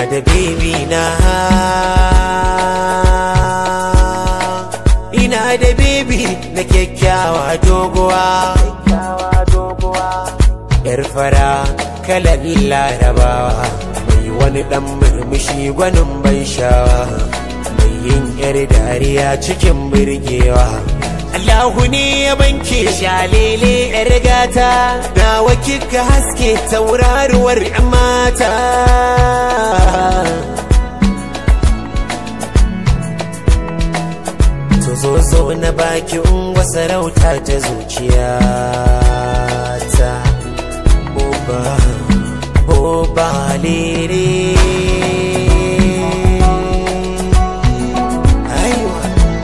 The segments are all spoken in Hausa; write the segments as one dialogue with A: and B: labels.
A: da baby na ina da baby na kyakkyawa doguwa yar fara kalan larabawa mai wani dan murmushi gwanin ban shawa mai yin yar dariya cikin birgewa Allahu ne ya banke shalele yar gata nawa kika haske tauraruwar 'yan mata zo zo na baki ungwa sarauta ta zuciya ta boba boba lere aiwa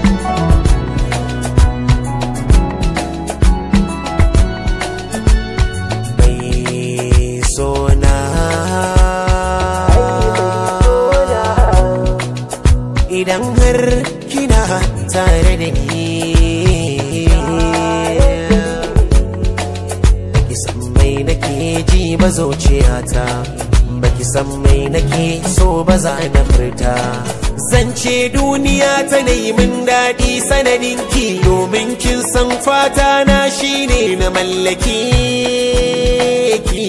A: mai sona idan har kina tare da ni baki san mai nake ji ba zuciyata baki san mai nake so ba za na furta zance duniya ta yi min daɗi sanadin ki domin kin san fata na shine na mallaki ki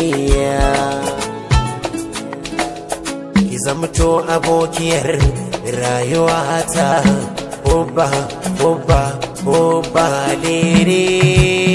A: ki zamto abokiyar rayuwata Oba, oba, oba, lere